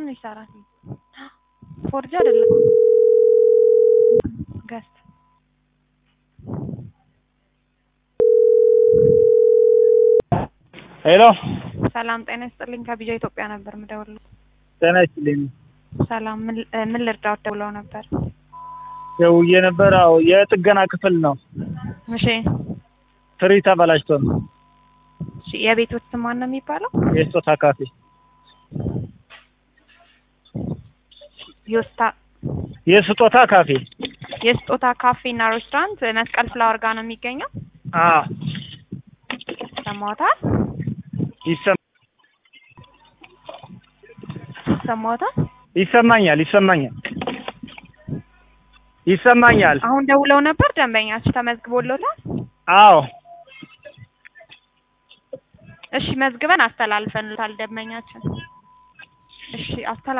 አሁን ይሰራል። ፎርጅ አይደለም ገስት ሄሎ ሰላም ጤና ይስጥልኝ። ከቢጃ ኢትዮጵያ ነበር የምደውልልህ። ጤና ይስጥልኝ። ሰላም ምን ምን ልርዳው ደውለው ነበር? ደውዬ ነበር። አዎ የጥገና ክፍል ነው። እሺ ትሪ ተበላሽቶ ነው። እሺ የቤቶት ስም ማን ነው የሚባለው? የስጦታ ካፌ ዮስታ የስጦታ ካፌ የስጦታ ካፌ እና ሬስቶራንት መስቀል ፍላወር ጋር ነው የሚገኘው። አ ሰማዎታል? ይሰማ ሰማዎታል? ይሰማኛል ይሰማኛል ይሰማኛል። አሁን ደውለው ነበር። ደንበኛችሁ ተመዝግቦሎታል? አዎ እሺ መዝግበን አስተላልፈንልታል ደንበኛችን። እሺ አስተላ